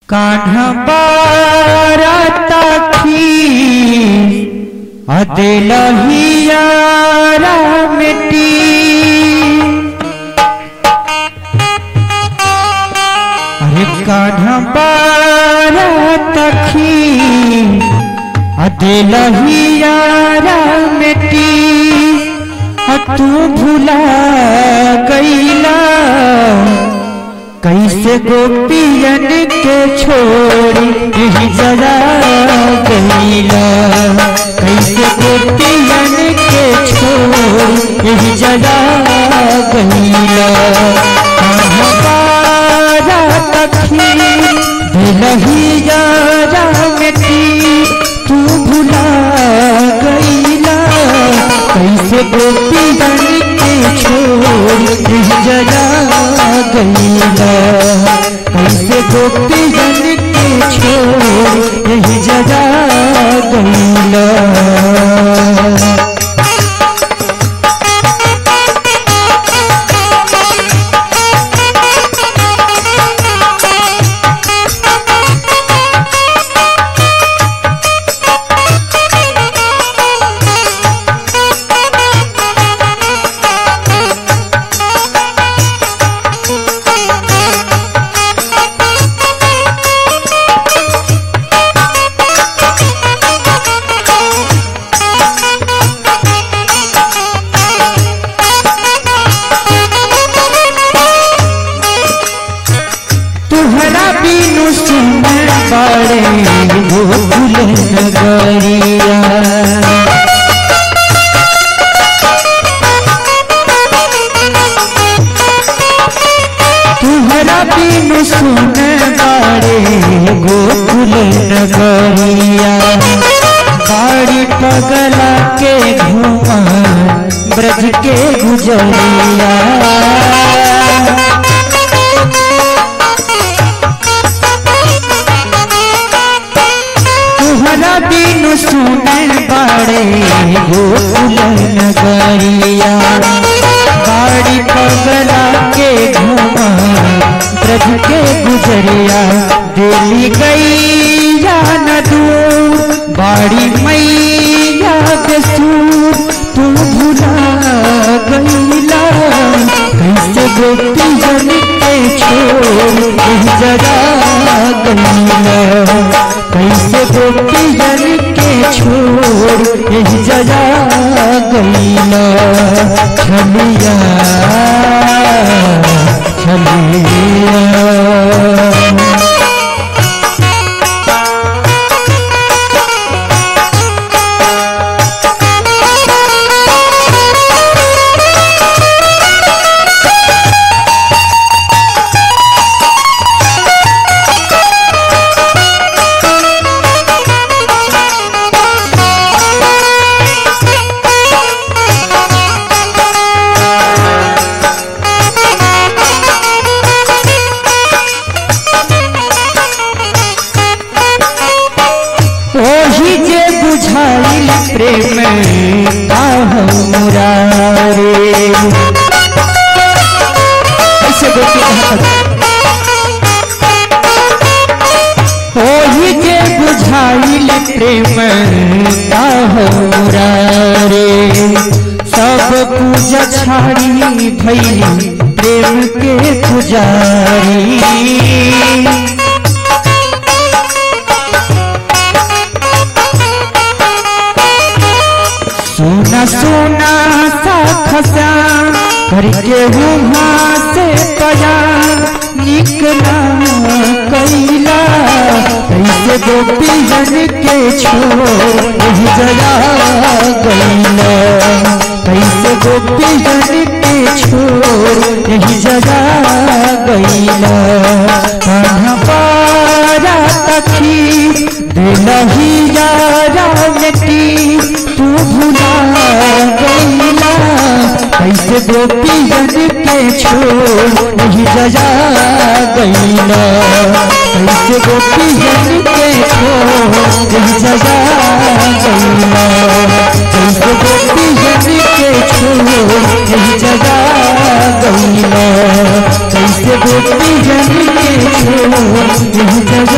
कान्हा बारतखी अदिलहियारा मिट्टी अरे कान्हा बारतखी अदिलहियारा मिट्टी तू भुला गईला कैसे गोपियन के छोड़ी यही जरा गईला कैसे गोपियन के छोड़ी यही जरा गईला कहाँ बारा तखी दिलही जरा मिट्टी तू भुला गईला कैसे गोपियन के छोड़ी यही जरा गईला कैसे गोपियन के छोड़ यही जगा गईला तुहरा बिनु सुनर बड़े गोकुल नगरिया तुहरा बिनु सुनर बड़े गोकुल नगरिया बाड़ी पगला के घुमा ब्रज के गुजरिया तुहरा बिनु सुने बड़े गोकुल नगरिया बाड़ी पगला के घुमा ब्रज के गुजरिया दिल्ली गैया न दूर बाड़ी मैया के सूर तू भुला गईला कैसे गोपी जन के छोड़ जरा गईला कैसे गोपी जन के छोड़ यही जजा गईला छलिया छलिया ओही जे बुझाइल प्रेम मुरारे ऐसे गोपी ओही जे बुझाइल प्रेम मुरारे सब पूजा छाड़ी भैली प्रेम के पुजारी सोना सोना सा खसा करके वहाँ से पया निकला कैला कैसे गोपी जन के छोड़ यही जया गईला कैसे गोपी जन के छोड़ यही जया गईला कहाँ पारा तखी दिलही यारा मिट्टी तू भुला गईला कैसे गोपी जन के छोड़ नहीं जजा गईला कैसे गोपी जन के छोड़ नहीं जजा गईला कैसे गोपी जन के छोड़ नहीं जजा गईला कैसे गोपी जन के छोड़ नहीं जजा